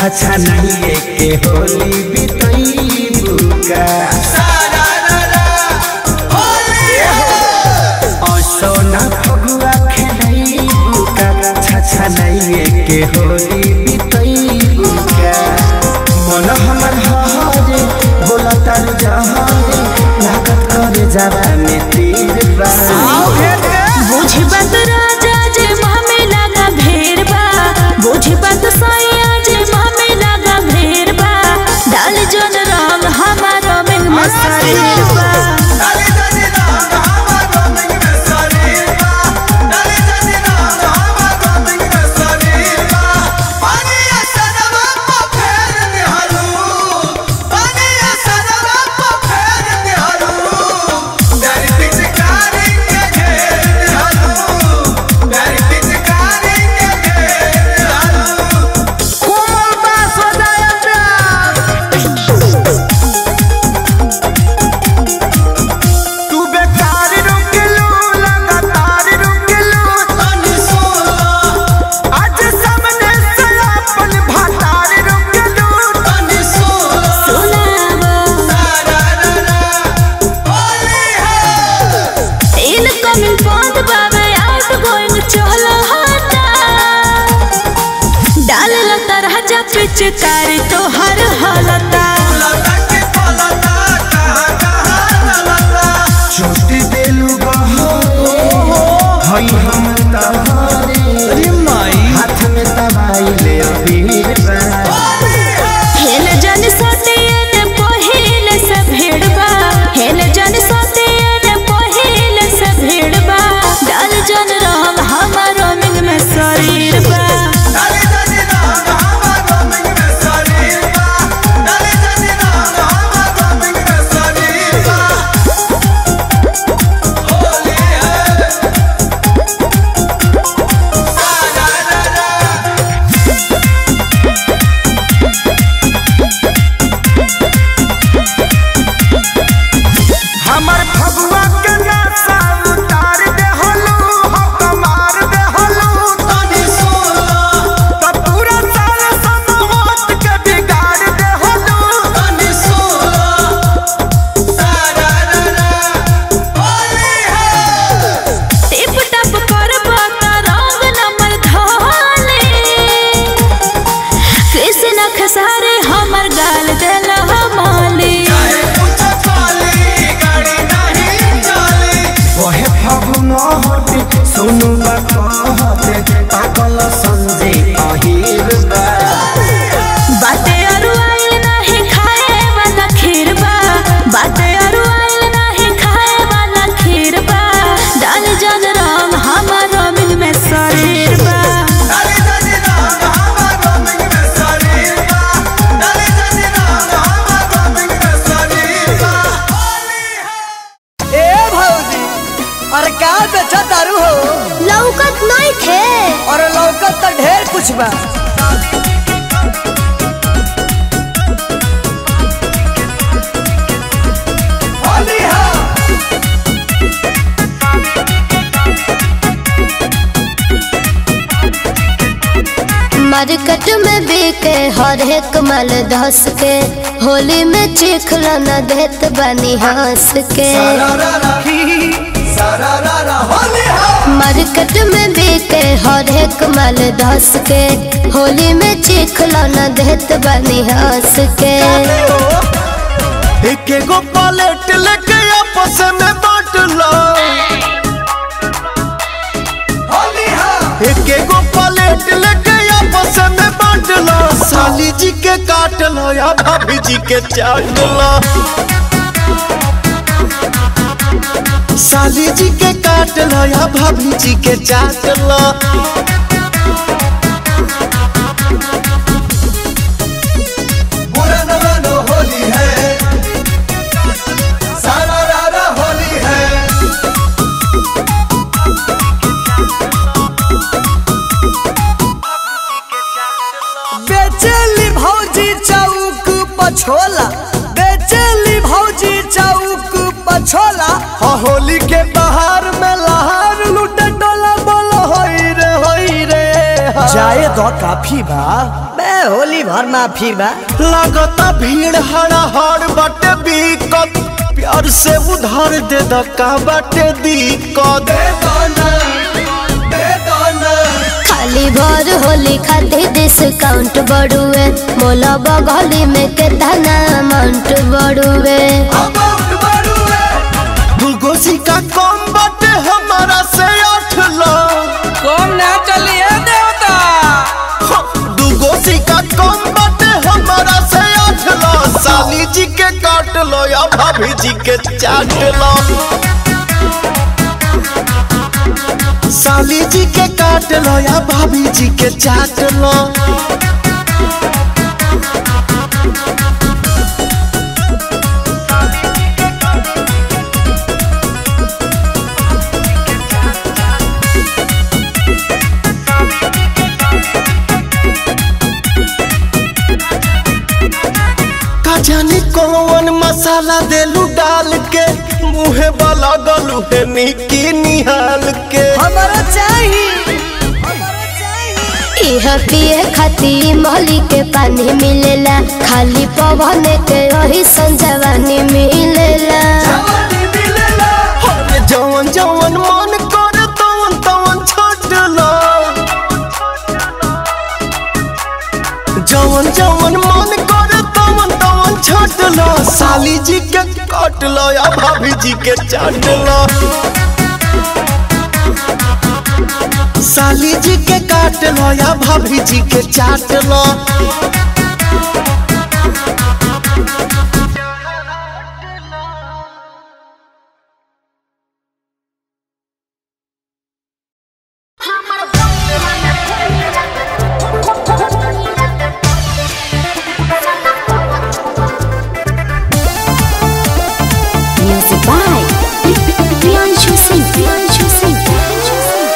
छछा नहीं के होली बितई बुका सोना फगुआ खेलई बुका छछा नहीं के होली बितई बुका मन हमर हरे बोला तार जहारे लागत करे जावा में तीर बा बुझी बात राजा जे मामे लगा भेड़ बा बुझी बात सैया जे मामे लगा भेड़ बा डाल जन रंग हमारा में मसालेर बा तू बेकार रुकलू लगातार रुकलू आज सामने से अपन भातार रुकलू इनकमिंग बंद बाबे आउट गोइंग चल हटा डाल लता राजा पिचकारी तो हर हलता छोटी देलू बहो हई हम तहारे हाथ में दवाई ले अबीर बा हेल जन सतियन पहिल से भेड़बा हेल जन सतियन पहिल से भेड़बा डाल जन रंग हमारो मिंग में शरीर बा हमर फगुआ के नशा उतार दे हलू हो कमार दे हलू त पूरा साल समोत के बिगाड़ दे हलू टिप टप करबा त रंग नमर धाले कृष्ण खसारे हमर गाल देल माली ओहे फगुन हटे सुनु बा कहते पागल संजे अहिर बा बाटे अरु आइल नाही खाए वाला खीर बा बाटे अरु आइल नाही खाए वाला खीर बा डाल जन रंग हमारो मिल में शरीर बा ए भौजी अरे का बेचा दारू हो लौकत नहीं थे अरे लौकत तो ढेर कुछ बा मार्केट में बिके हर एक माल धस के होली में चिखला न देत बनी हंस के मार्केट में बिके हर एक माल धस के होली में चिखला न देत बनी हंस के एक एगो पलेट लेके आपस में बांट लो एक एगो पलेट लेके आपस में बांट लो साली जी के काट लो या भाभी जी के चाट लो साली जी के काट लो या भाभी जी के चाट लो बेचेली भौजी चौक पछोला बेचेली भौजी चौक पछोला हाँ होली के बाहर में लहार लूटे डोला बोलो होई रे होई रे हाँ। जाए तो काफी बा बे होली भर माफी बा लगता भीड़ हड़ा हड़ बाटे बीकत प्यार से उधार दे द का बाटे दिक्कत खाली भर होली खातिर डिस्काउंट बढ़ुए मोला बगली में केतना अमाउंट बढ़ुए दूगो सिक्का कम बाटे हमारा से आठ लाख कौन ना चलिए देवता दूगो सिक्का कम बाटे हमारा से आठ लाख साली जी के काट लो या भाभी जी के चाट लो साली जी के काट लो या भाभी जी के चाट लो का जाने कौन मसाला देलू डाल के मुहे वाला गलू है निकी निहाल के हमारा चाहिए हमारा चाहिए इह पिए खातिर मोहली के पानी मिलेला खाली पवन के वही संजवानी मिलेला अरे जवन जवन मन करे तवन तवन छोट लो जवन जवन मन करे तवन तवन छोट लो साली जी के काट लो या भाभी जी के चाट लो साली जी के काट लो या भाभी जी के चाट लो Music by Priyanshu Singh. Priyanshu Singh. Priyanshu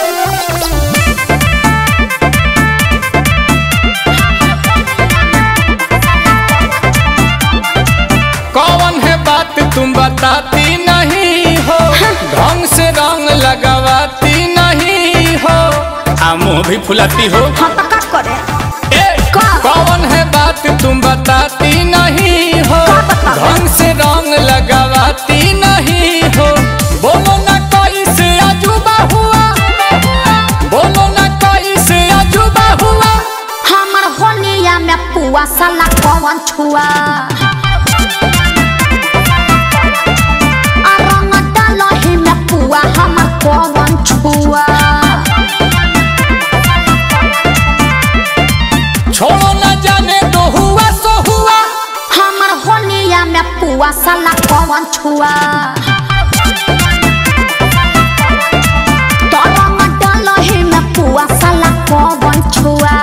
कौन है बात तुम बताती नहीं हो ढंग से रंग लगावाती नहीं हो आ मुंह भी फुलाती हो ए, कौन है बात तुम बताती नहीं हो ढंग से रंग लगावाती नहीं हो बोलो ना कोई से अजूबा हुआ बोलो ना कोई से अजूबा हुआ हमर होलिया में पुआ साला कौन छुआ आ रंग डालही में पुआ हमर कौन छुआ छोड़ो ना जाने तो हुआ सो हुआ हमर होलिया में पुआ साला कौन छुआ तो रंग डालही में पुआ साला कौन छुआ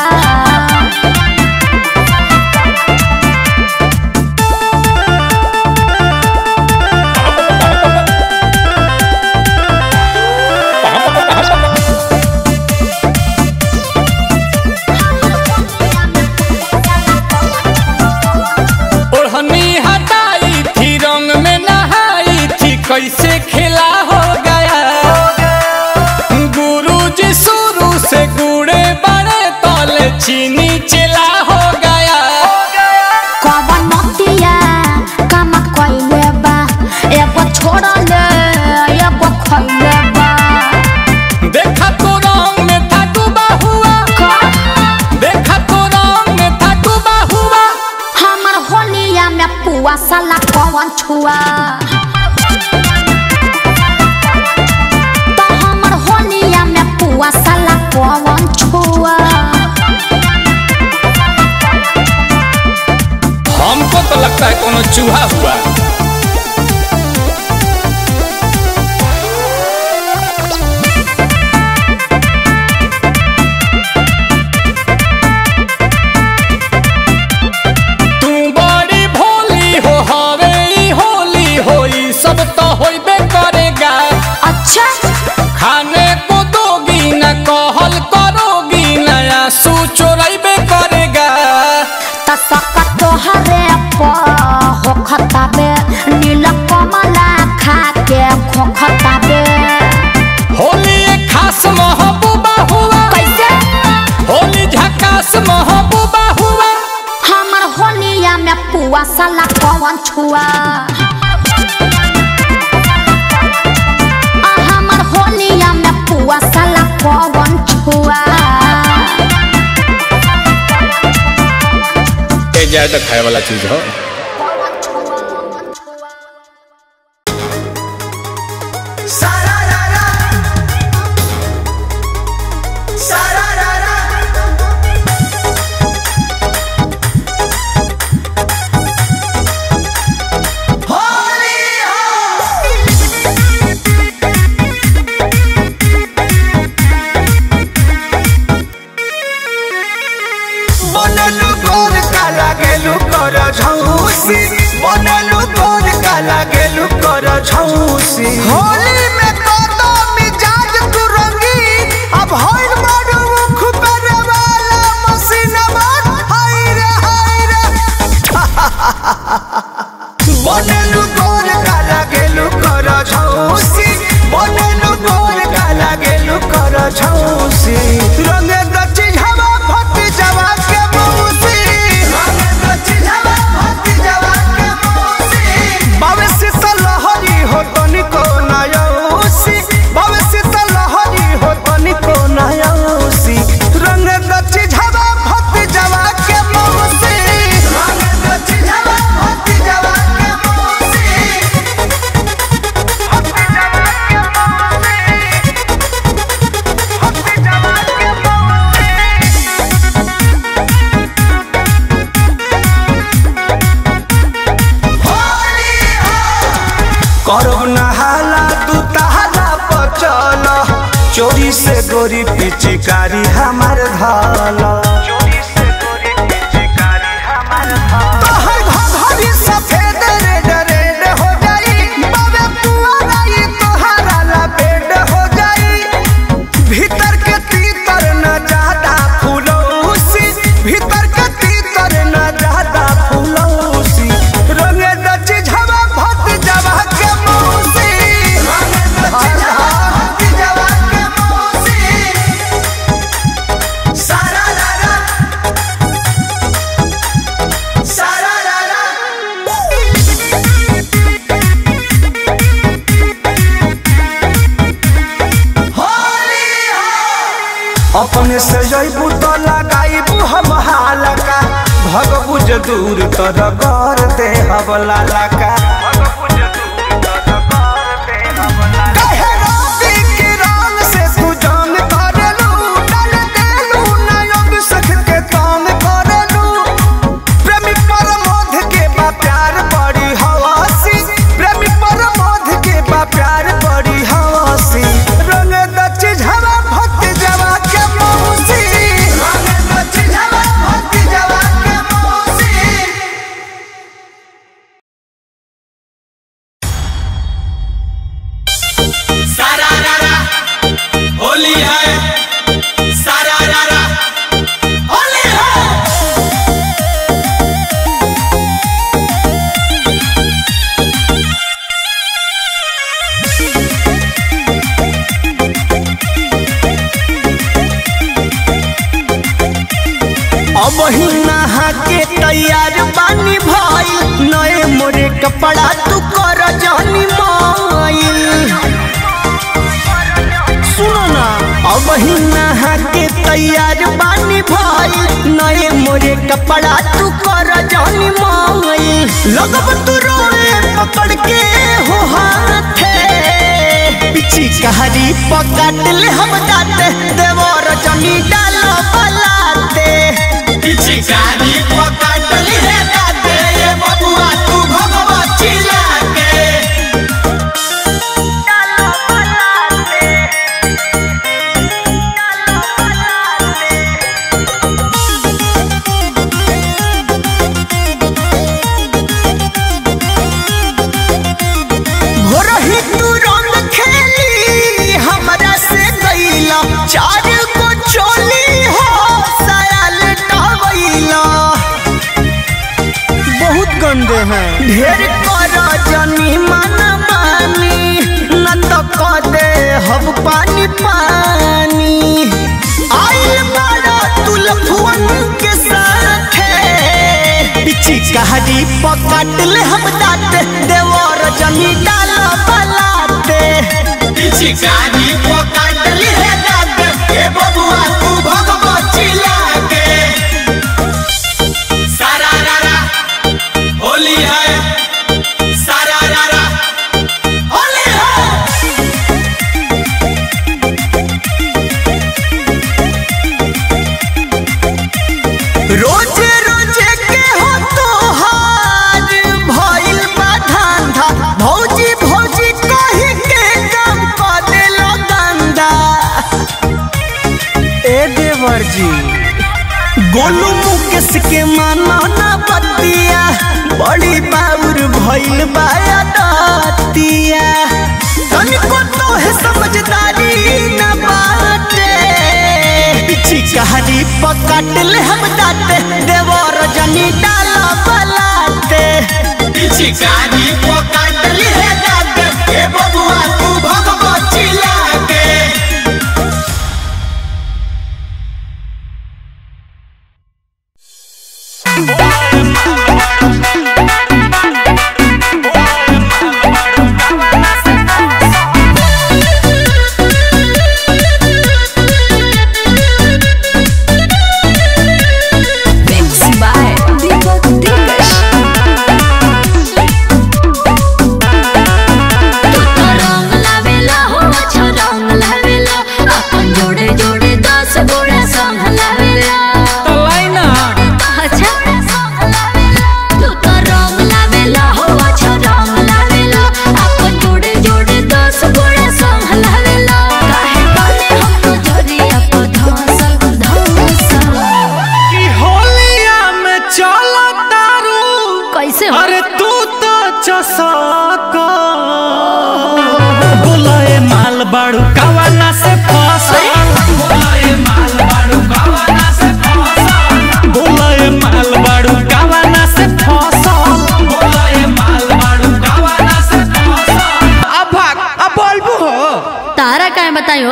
ओढ़नी हटाई थी रंग में नहाई थी कैसे खेला हो गया गुरु जी शुरू से गुड़े बड़े तले चीनी चला हो गया कवन नतिया काम कइले बा एगो छोड़ले एगो खइले बा देखा तो रंग में था डूबा हुआ देखा तो रंग में था डूबा हुआ हमर होलिया में पुआ साला कवन छुआ तो हमर होलिया में पुआ साला कवन छुआ हमको तो लगता है कोनो चूहा हुआ तू बड़ी भोली हो हवे ई होली हो ई सब तो होइबे करेगा अच्छा खाने को दोगी न कहल करोगी नया सू चोराइबे करेगा तसका तोहरे प हो खताबे नील कमला खा के खो खताबे होली एक खास महबूबा हुआ कैसे होली झकास महबूबा हुआ साला कौन छुआ आ हमर होलिया में पुआ साला कौन छुआ ए जाए तो खाए वाला चीज हो बनलू गोर काला गेलू कर झौसी बनलू गोर काला गेलू कर झौसी होली में कदम मिजाज तू रंगी अब होइल बड़ू मुख पर वाला मसीनवा हाय रे हाय रे बनलू गोर काला गेलू कर झौसी बनलू गोर काला गेलू कर झौसी रंगे दची हवा फट जवा के मौसी रंगे दची हवा फट जवा के मौसी भविष्य से लहरी हो तनिको नयौसी भविष्य से लहरी हो तनिको नयौसी रंगे दची हवा फट जवा के मौसी रंगे दची हवा फट जवा के मौसी करब नहाला तू तहाला पचल चोरी से गोरी पिचकारी हमार धाल तोहर घघरी सफेद रेड रेड हो जाई बाबे पुआरा ई तोहरा ला बेड हो जाई भीतर के तीतर न ज्यादा फूलौसी भीतर के तीतर न ज्यादा फूलौसी रंगे दची झवा भट जवा के मौसी रंगे दची झवा भट जवा के मौसी सारा रा सारा रा अपने से जैबू तो लगाईबू हम हालका भगबुज दूर तर कर दे हवला लका काहे राती के रंग से तू जंग करेलू, डाल देलू नयन सख के तंग करेलू। प्रेमी परमोध के बा प्यार बड़ी हवासी प्रेमी परमोध के बा प्यार बड़ी हवासी रंग दची झवा भट जवा के मौसी रंग दची झवा भट जवा के मौसी सारा रारा होली है सारा रारा होली है अब ही नहा के तैयार बानी भइल नए मोरे कपड़ा तू कर जानी माइल सुनो ना अब ही नहा के तैयार बानी भइल नए मोरे कपड़ा तू कर जानी माइल लगब तू रोए पकड़ के हो हाथे पिची कहारी पकड़ ले हम दाते देवर जनी डालो बलाते पिचकारी पकड़ ली है दाते ये बबुआ तू भगवा चिल्ला के भोरही तू रंग खेली हमरा से गईला चार को चोली हो सायल टवैला बहुत गंदे हैं ढेर कर जनी मन मानी न तो क दे हम पानी पानी आइल बड़ा तुलफुअन के साथे पिचकारी पकड़ ले हम दाँत देवर जनी डाल बलाते पिचकारी पकड़ ली है दाद ए बबुआ तू भगवा चिल्ला के सारा रारा होली है सारा रारा होली है रोजे रोजे के हो तोहार भइल बा धंधा भौजी भौजी कही के काम कर देलो गंदा ए देवर जी गोलू मुकेश के मानो ना बतिया बड़ी बाउर भइल बा दतिया तनिको तो है समझदारी न बाटे पिचकारी पकड़ ले हम दाते देवर जनी डाल बलाते पिचकारी पकड़ ली है दाद ए बबुआ तू भगवा चिल्ला के Mix by Deepak Dikash. तू तो रंग लावेला हो अच्छा रंग लावेला अपन जोड़े जोड़े दस गोड़ा संग लावेला अच्छा तू तो रंग लावेला हो अच्छा रंग लावेला अपन जोड़े जोड़े दस गोड़ा संग लावेला काहे बने हम तो जरिया पर धंसल धंसल कि होलिया में चलो तारू कैसे हो अरे तू तो चसक बोले माल बाड़ू कवाना से फसा बोले माल बाड़ू कवाना से फसा बोले माल बाड़ू कवाना से फसा बोले माल बाड़ू कवाना से फसा अब भाग अब बोलबू हो तारा काय बतायो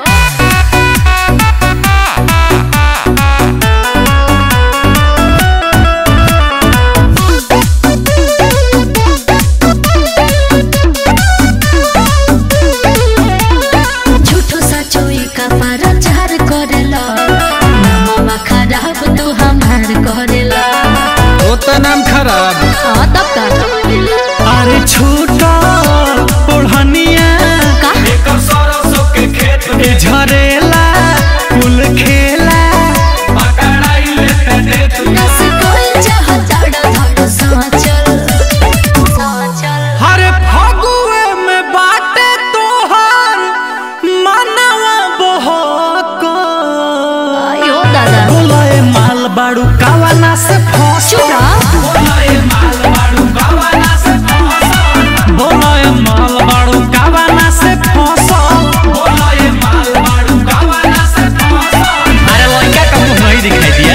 झूठो सचो का प्रचार करेला नमवा खराब तू हमार करेला वो तो नाम खराब हाँ तब का अरे छूटा ओढ़निया का एकर सरसों के खेत में ए झरेला कुल खेला पकड़ाई ले ते तू नस कोई चाहता धड़ साचल साचल हरे फगुए में बाटे तोहार मनवा बहक आयो दादा बोले माल बाड़ू कावाना से फस चुप रह बोले माल बाड़ू कावाना से फस बोले माल बाड़ू कावाना से फस बोले माल बाड़ू कावाना से फस अरे लड़का का मुंह नहीं दिखाई दिया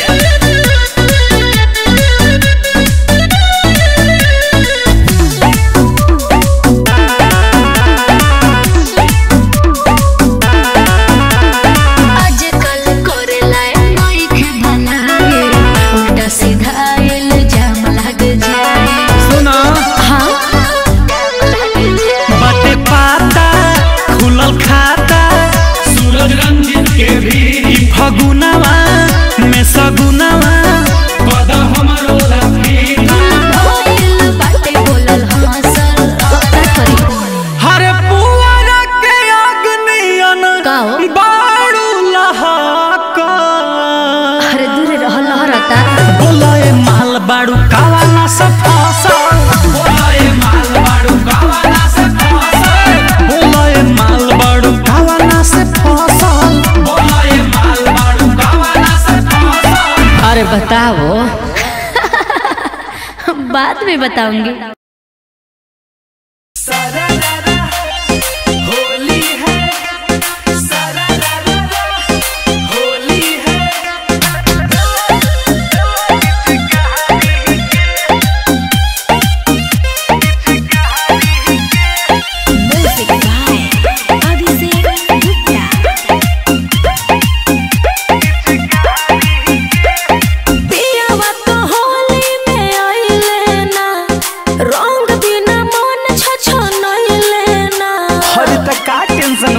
आजकल करेला नई के बनाए उल्टा सीधा इल्जाम लग जाए सुना हाँ लग जाए बाटे पाता खुलल खाता सूरज रंजित के भी ई फगुनवा में सगुनवा पद हमरो रखी भइल बाटे बोलल हंसल का करी हरे पुअरा के अग्नियन का हो? बाड़ू लहक अरे दूर रह लहरता बोले माल बाड़ू कावाना से फसल बोलाए माल बाड़ू गावाना से फसल बोले माल बाड़ू कावाना से फसल बोलाए माल बाड़ू गावाना से फसल अरे बताओ बाद में बताऊंगी होली है होली है पियावा तो होली में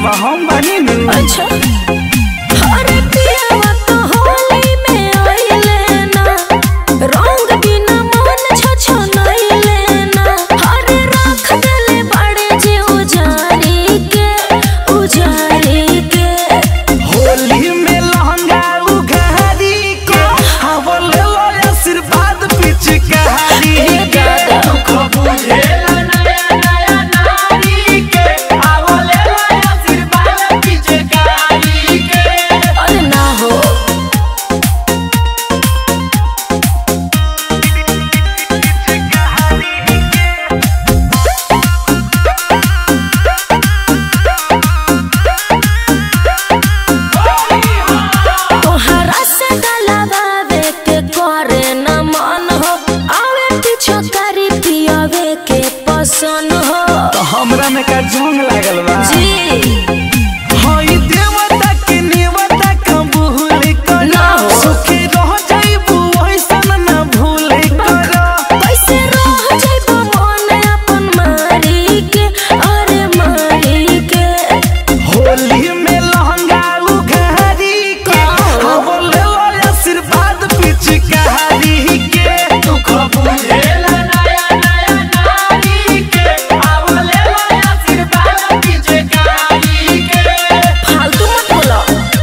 बा हम बानी नु अच्छा अरे पियावा तो होली में आइले ना रंग बिना मन छछनइले ना अरे रख देले बड़े जे उजारी के उजारी के होली में लहंगा उघारी के हवल लो आशीर्वाद पिचकारी के दुख बुझेला नया नया नारी के हवल लो आशीर्वाद पिचकारी के अरे ना हो तोहरा से गलबावे के करे न मन हो आवे पीछो करी पियावे के पसंद हो तो हमरा में का जोंग लागल बा जी हई देवता के नेवता का भूल कर ना हो। सुखी रह जाइबू ऐसन ना भूल कर कैसे रह जाइबो मन अपन मारी के अरे मारी के होली में लहंगा उघारी के हवल लो आशीर्वाद पिचकारी के दुख बुझेला नया नया नारी के हवल लो आशीर्वाद पिचकारी के फालतू मत बोलो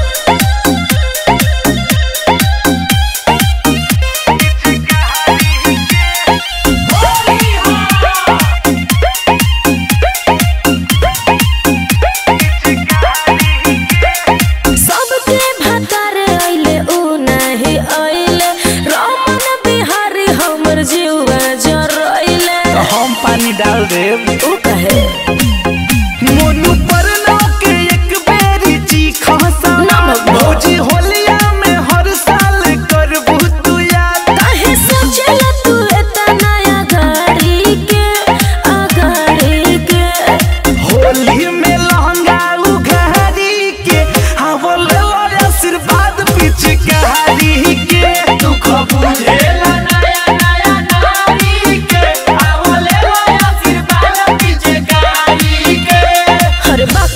सबके भतर अइले उ नहीं अइले रमन बिहारी हमर जीवा जरइले हम पानी डाल देब उ कहे मोनू पर के एक बेरी चीखा सा ना भगवान। भौजी होलिया में हर साल करबू तू याद काहे सोचेला तू एतना अगाड़ी के अगाड़ी के होली में लहंगा उघारी के हवल आशीर्वाद पिचकारी के दुख बुझेला नया नया नारी के हवल आशीर्वाद पिचकारी के अरे बाप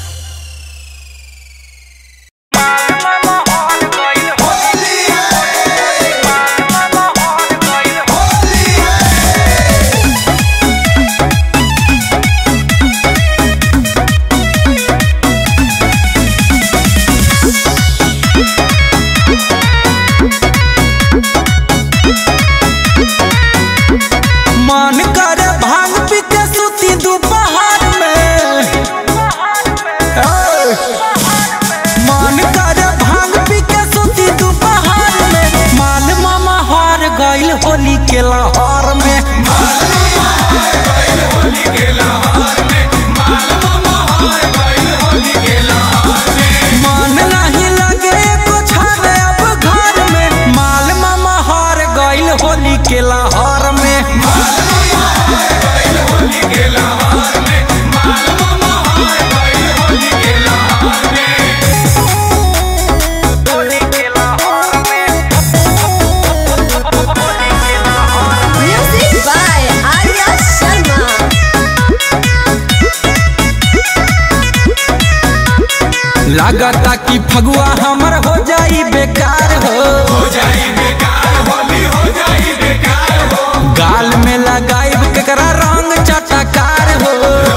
मन कर भांग पी के सुती दोपहर में ए, मन कर भांग पी के सुती दोपहर में माल मामा हार गइल होली के लहर में मन नहीं लगे कुछ अब घर में माल मामा हार गइल होली के लहर में म्यूजिक बाय आर्या शर्मा लागता कि फगुआ हमर हो जाई बेकार हो गाल में लगाइब केकरा रंग चटकार हो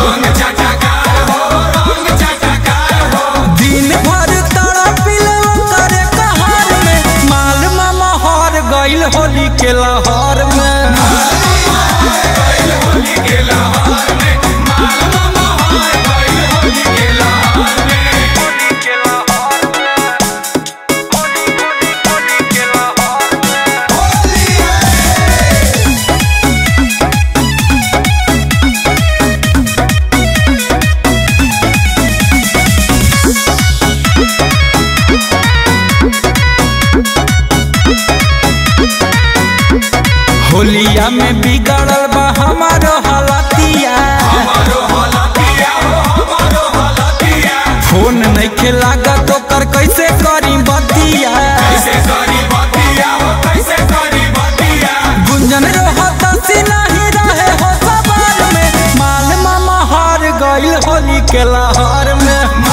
दिन भर तड़पिल करे कहार में माल मामा हार गइल होली के लहर में होलिया में बिगड़ल बा हमारो हालतिया फोन नहीं खेला तो कर कैसे करी बतिया गुंजन रहत सी नहीं रहे हो सवार में माल मामा हार गइल होली के लहर में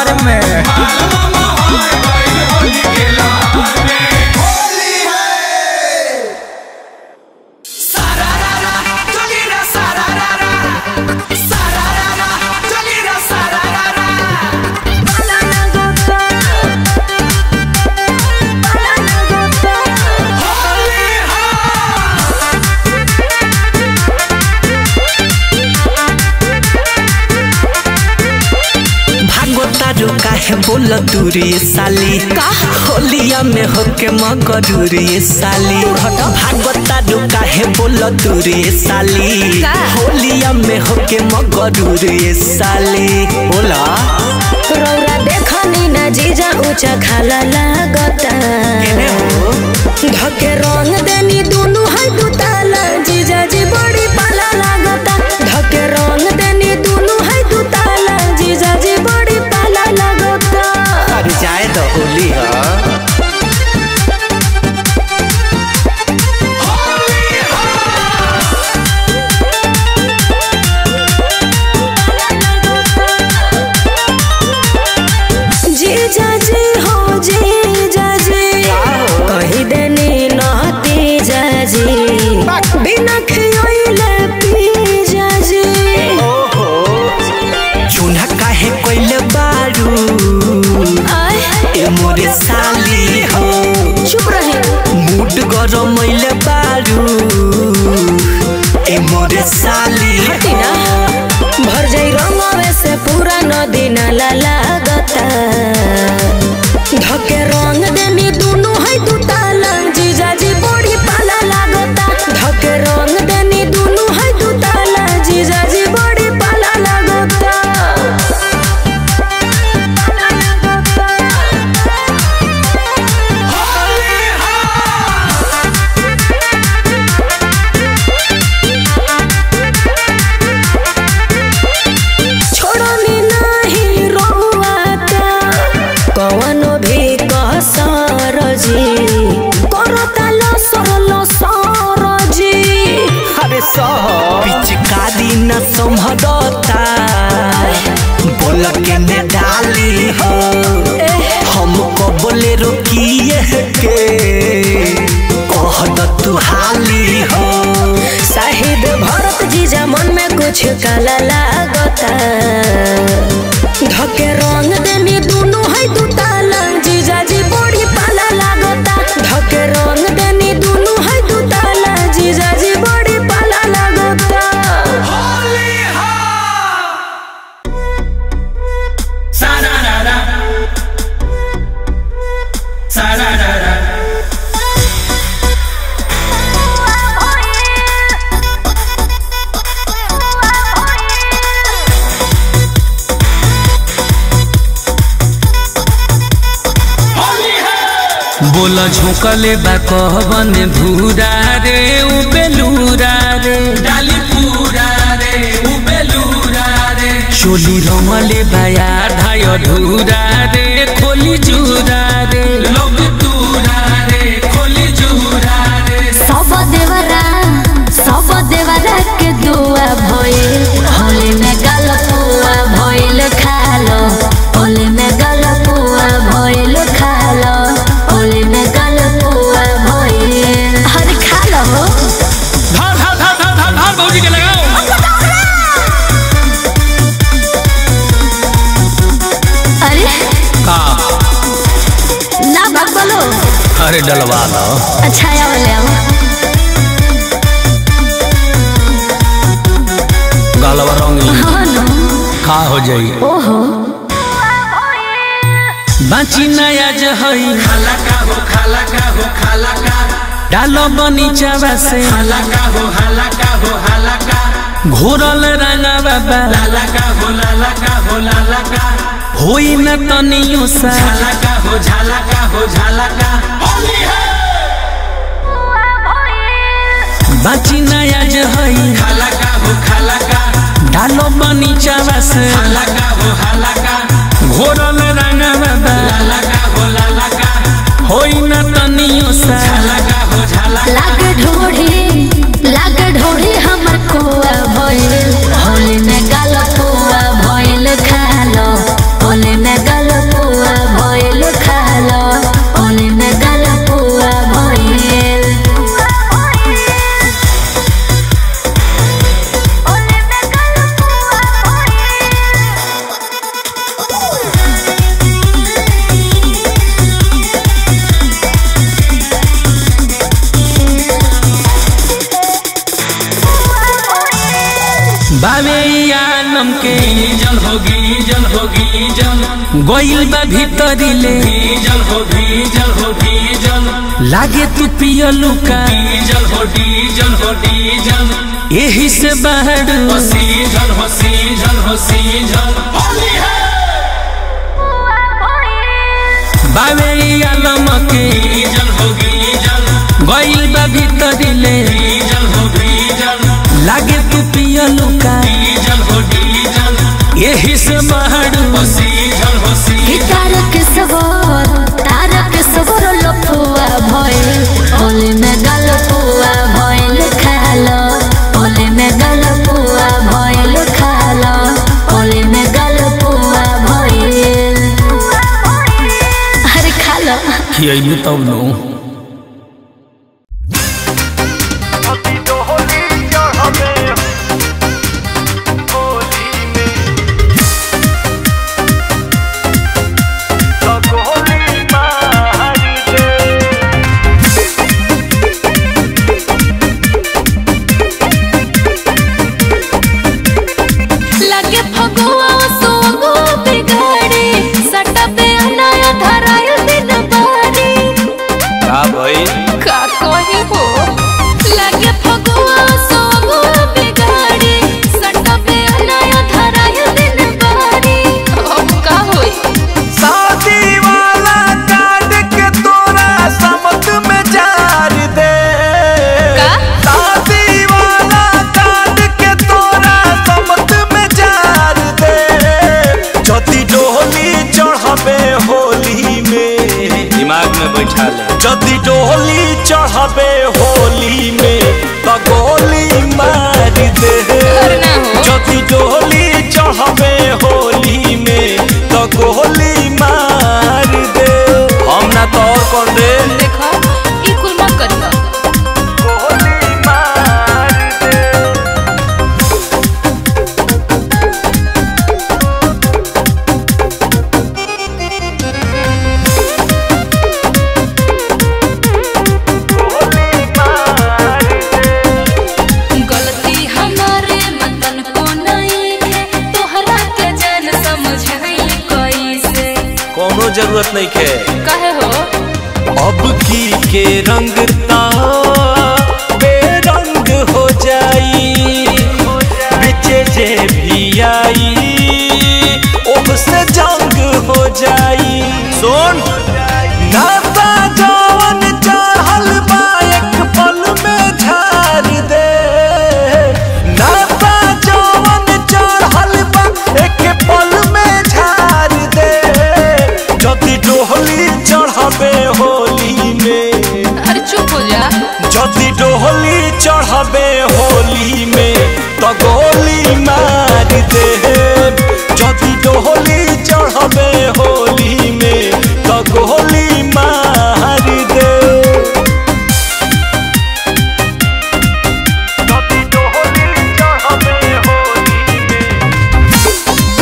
लहर में भागोतारू काहे बोल दूरी साली होलिया में होके मगरूरी साली भागोतारू काहे बोल दूरी साली का? होलिया में होके मगरूरी साली बोला रौरा देखनी ना जीजा ऊंचा खाला लागता केने हो धके रंग देनी दुनु है दुताला जीजा जी बड़ी पाला लागता धके रंग देनी दुनु है दुताला जीजा जी बड़ी पाला लागता अरे जाए तो होली है जीजा जी हो जीजा जी कही देनी नहती जाजी बिना खियोइले पी जाजी चूना काहे कोइले बारू आय ए मोरे साली हो चुप रही मूड गरमैले बारू ए मोरे साली हटी ना भर जाई रंगवे से पूरा नदी नाला लागता धके रंग देनी दुनु है दुताला जीजा जी बड़ी पाला लागता धके रंग देनी दुनु है दुताला जीजा जी बड़ी पाला लागता छोड़नी नहीं रोआता कवनो भी कसर जी करता लसर लसर जी अरे सह पिचकारी न संभरता बोल के ने डाली हो हमको बोले रोकिए के कह द तू हाली हो शाहिद भरत जीजा मन में कुछ काला लागता धके रंग देनी दुनु है दुताला जीजा जी बड़ी पाला लागता धके रंग देनी दुनु है दुताला जीजा जी बड़ी पाला लागता बोला झोंकले बा कहबन भूरा रे उ बेलूरा रे डाली पूरा रे उ बेलूरा रे चोली रमले बाया धाय धूरा रे खोली जूरा रे लोग दूरा रे खोली जूरा रे सब देवरा सब देवरा के दुआ भइल होली में गलपुआ भइल खालो होली में गलपुआ भइल खालो होली में गलपुआ भइल हर खालो धार धार धार धार धार धार भौजी के लगाओ अरे का ना बात बोलो अरे डलवा लो अच्छा आया वाले आओ गालवा रंगी हाँ ना का हो जाई ओहो बाची नया जहई खाला का हो खाला का हो खाला का डालो बनीचावा से हाला का हो हाला का हो हाला का घोरल रंगा बाबा लाला का हो लाला का हो लाला का होई न तनियो सा झाला का हो झाला का हो झाला का होली है बाची नया जहई खाला का हो खाला का डालो बनीचावा से हाला का हो हाला का घोरल रंगा बाबा लाला का हो लाला का होई न तनियो सा झाला का हो झाला का लाग ढोढ़ी लाग ढोढ़ी हमर कोआ भइल होली में गल पुआ भइल खालो होली में गल बावे आलम के जल होगी जल होगी जल गोइल बा भीतरी ले जल होगी जल होगी जल लागे तू पियलू का डीजल हो डीजल हो डीजल यही से बाहर हो सीजल हो सीजल हो सीजल होली है बावे आलम के डीजल होगी जल गोइल बा भीतरी ले डीजल हो डीजल लागे तू पियलू का डीजल हो डीजल यही से बाहर हो सीजल हो कि सीजल तारक सवर तारक सवर लफुआ भइल ओले में गलपुआ भइल खालो ओले में गलपुआ भइल खालो ओले में गलपुआ भइल अरे खालो खियलू तब नो लगे फगुआ सोगो बिगाड़ी सटा पे अनाया धरायल दिन बारी का भइल का कही हो लगे फगुआ सोगो बिगाड़ी सटा पे अनाया धरायल दिन बारी अब का होई शादी वाला कार्ड के तोरा समत में जार दे का? शादी वाला कार्ड के तोरा समत में जार दे जदी डोली चढ़बे होली में दिमाग में बैठा ले जदी डोली चढ़बे होली में तो गोली मार दे करना हो। जदी डोली चढ़बे होली में तो गोली मार दे हम ना तो और कौन रे देखो ई कुल मत करियो गोली मार दे गलती हमारे मतन को नहीं है तोहरा के जान समझ कैसे कोनो जरूरत नहीं के कहे हो अब की के रंग ता बेरंग हो जाई बिचे जे भी आई ओह से जंग हो जाई सुन नाता जवन चढ़ल बा एक पल में झाड़ दे नाता जवन चढ़ल बा एक पल में झाड़ दे जदि डोहली चढ़बे होली में अरे चुप हो जा जदि डोहली चढ़बे होली में तो गोली मार दे जदि डोहली चढ़बे होली में तो गोली मार दे जदि डोहली चढ़बे होली में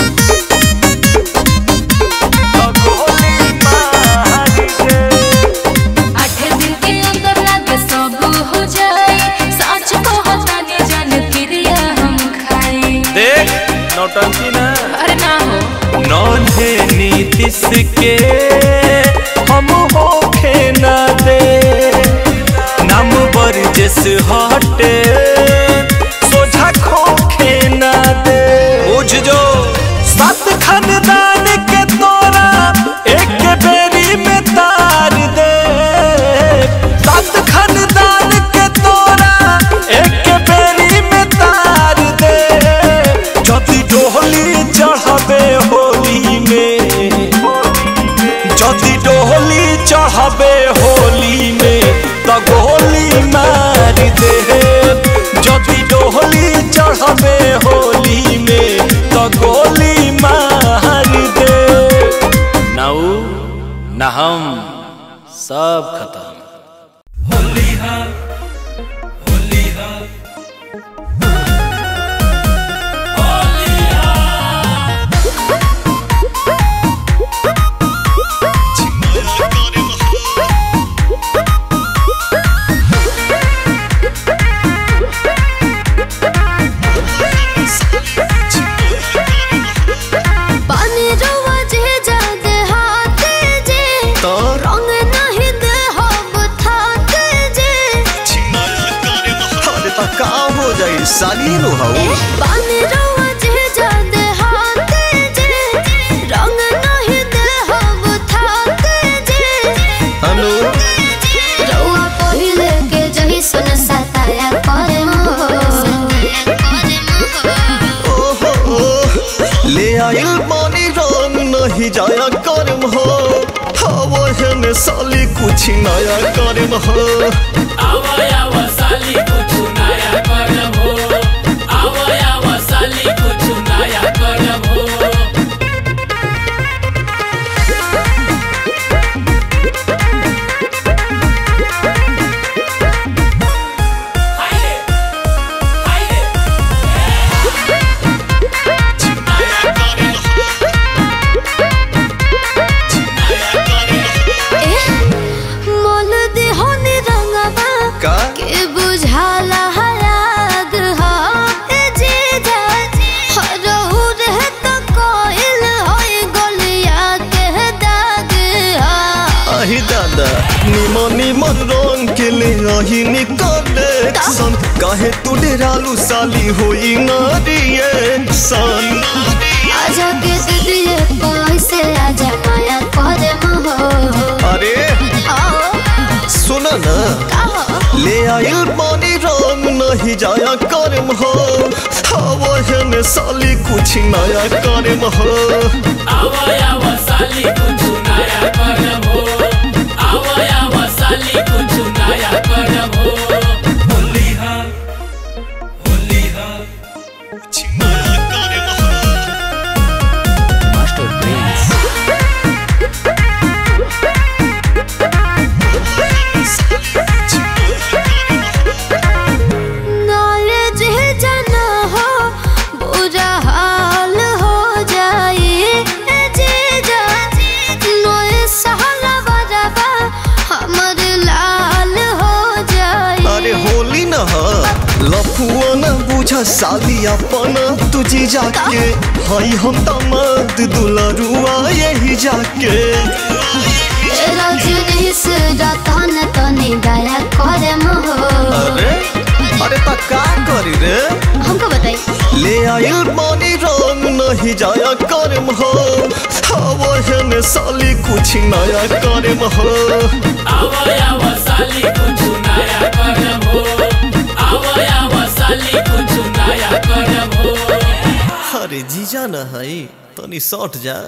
तो गोली मार दे आठ दिन के अंदर लागे सब हो जाए सच कहता ने जान क्रिया हम खाए देख नौटंकी ना अरे ना हो नौधे नीतिश के हम होखे न दे नाम बरजस हटे सोझा खोखे न दे बुझ जो सात खानदान के तोरा एक बेरी में तार दे सात खानदान के तोरा एक बेरी में तार दे जदि डोहली चढ़बे होली में जदि डोहली चढ़बे होली में तो गोली मार दे जदि डोहली चढ़बे होली में तो गोली मार दे नाऊ न हम सब खत्म Thank साली नु हो पानी रवा जे जादे हाथे जे रंग नहीं दे हम थाते जे अनु रउआ पहिले के जही सुन सताया करे ओहो ले आइल पानी रंग नहीं जाया करम हो हवा है ने साली कुछ नया करम हो आवया वसाली कुछ नया करम हो आवया वसाली कुछ नया करम हो मोल दे होने रंगवा का के बुझाला हयाद हा ए जीजा हरहु रह तो कोइल होई गलिया के दाग हा आही दादा निमन निमन रंग के ले आही निकले सन काहे तू डेरालू साली होई ना रिएक्शन आजा के दिए पैसे आजा माया करे महो अरे आओ सुना ना कहो ले आइल पानी रंग नहीं जाया करम हो हवा है ने साली कुछ नया करम हो आवया वसाली कुछ नया करम हो आवया वसाली कुछ नया करम हो होली हा होली हा कुछ नया करम हो मास्टर प्रिंस नाले जे जाना हो बुरा हाल हो जाए ए जीजा नोए सहला बरबा हमर लाल हो जाए अरे होली न ह लफुआ न बुझ साली अपन तुझी जाके हई हम तमद दुलरुआ यही जाके रजनीश रतन तनी दया करे महो अरे अरे त का करी रे हमको बताई ले आइल पानी रंग नहीं जाया करम हो हवा है ने साली कुछ नया करम हो आवया वसाली कुछ नया करम हो आवया वसाली कुछ नया करम हो अरे जीजा न हई तनी सट जा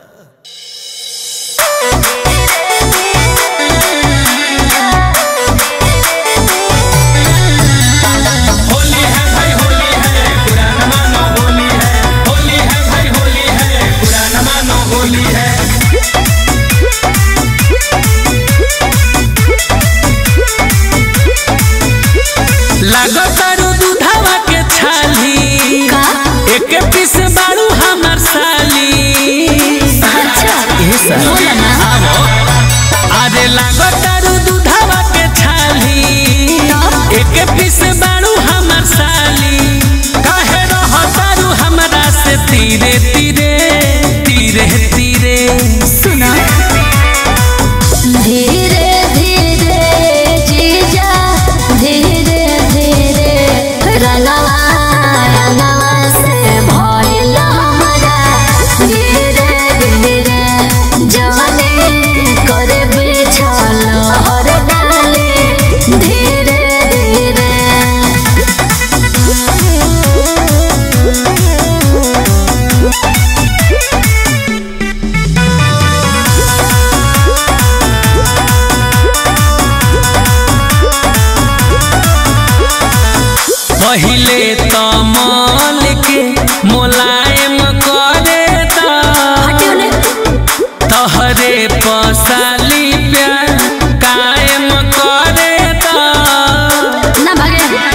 होली है भाई होली है पुराना मानो होली है होली है भाई होली है पुराना मानो होली है लागतारू दूधावा के छाली एक पीस बारू हमर साली अच्छा ये साली बोला ना आवो अरे लागतारू दूधावा के छाली एक पीस बारू हमर साली काहे रहतारू हमरा से तीरे तीरे तीरे तीरे सुना धीरे धीरे जीजा धीरे धीरे रंगवा रंगवा से भइल हमरा धीरे धीरे जवानी करे बिछल हर डाली धीरे धीरे पहिले तमल के मोलायम करे ता तहरे पसाली प्यार कायम करे ता ना भागे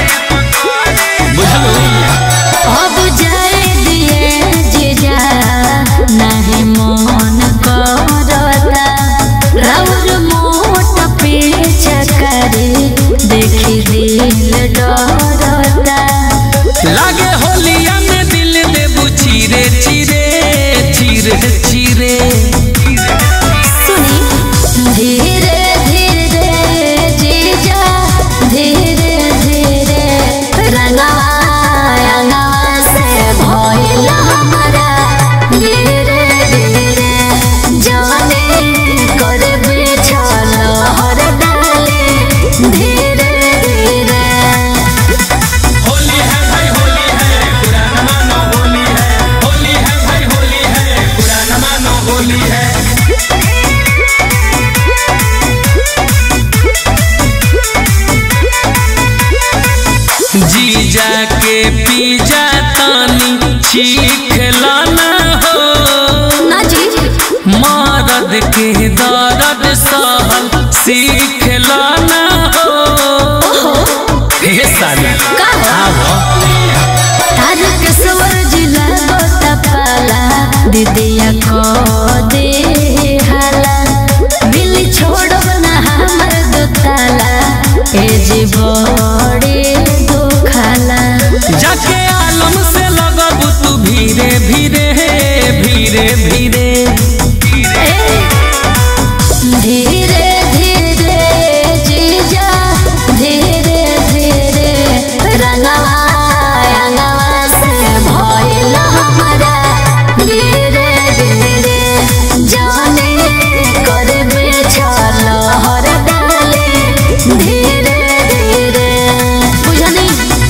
अब जाए दिए जीजा नहीं मन करता राउर मोट पीछे करे देखी दिल डरता लागे होलिया में दिल देबू चिरे चिरे चिरे चिरे सुनी धीरे के दर्द सहल सीख लाना हो हे साली आवो तार के सवर जिला गोता पाला दीदिया को दे हाला मिली छोड़ब ना हमर दुताला ए जी बड़े दुखाला जाके आलम से लगब तू धीरे धीरे धीरे धीरे धीरे धीरे जीजा धीरे धीरे रंगवा रंगवा से भइल हमरा धीरे धीरे जाने करबे छल हर डाले धीरे धीरे बुझनी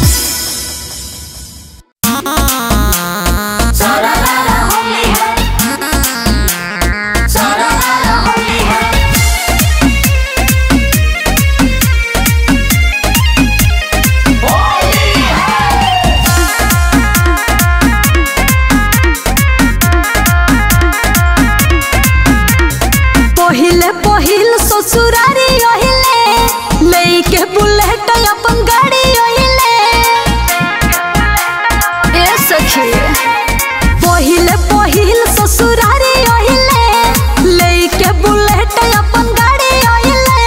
पहिले पहिल ससुरारी ओहिले लेके बुलेट अपन गाड़ी ओहिले ए सखी पहिले पहिल ससुरारी ओहिले लेके बुलेट अपन गाड़ी ओहिले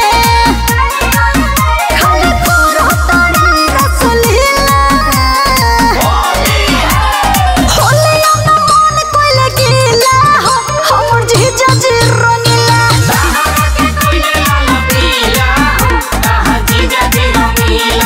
खाली तोरो तारी रसलीला होलिया ना मन कोइले गीला हो हमर जीजा जी रंगीला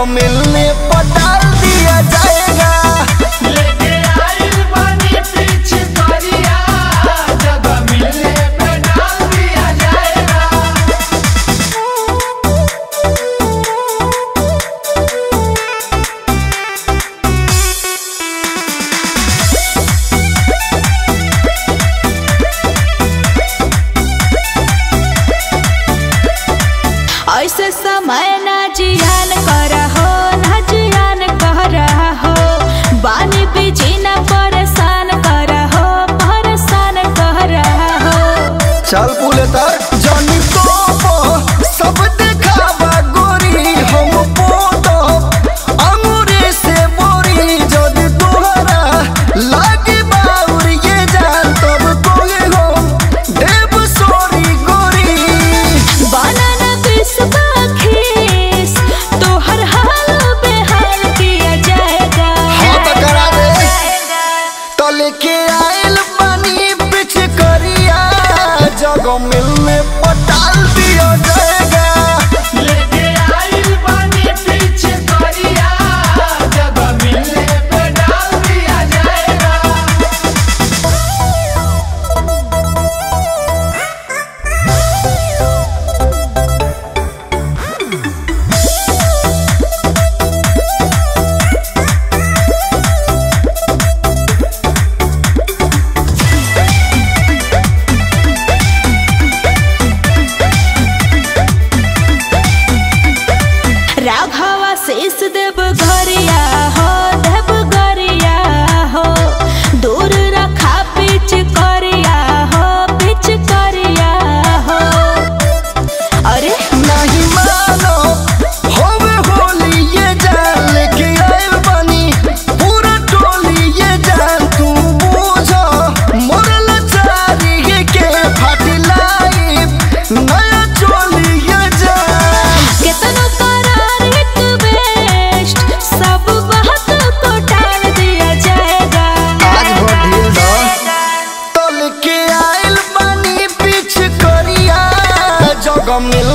मिलने पर डाल दिया जाएगा लेके आइल बानी पीछे करिया जब मिलने पे डाल दिया जाएगा ऐसे समय ना जियान कर हो ना जियान कर हो बानी बीजी ना परेशान कर हो परेशान कर हो चल पुलेतर जनी तो सब देखावा गोरी हम पोतो अंगूरी से बोरी जदी तोहरा लागे बाउर ये जान तब कोगे हो देव सोरी गोरी बनाना बिस्वा खीस तोहर हाल बेहाल किया जाएगा हाँ तो करा दे तो लेके आइल पानी पिछ करिया जगह मिलने पटाल दिया जाएगा लेके आइल बानी पीछे करिया जब मिलने पे डाल दिया जाएगा राघवा शेष देव घरिया हो देव गरिया हो दूर रखा पिच करिया हो पिच करिया हो अरे नहीं मानो होवे होली ये जान लेके आइल बानी पूरा टोली ये जान तू बूझो मोरल चारी के फाटिलाई नया चोली ये जान कितनो करार रिक्वेस्ट सब बात को टाल दिया जाएगा आज वो ढील दो तो लेके आइल बानी पीछ करिया जगह मिल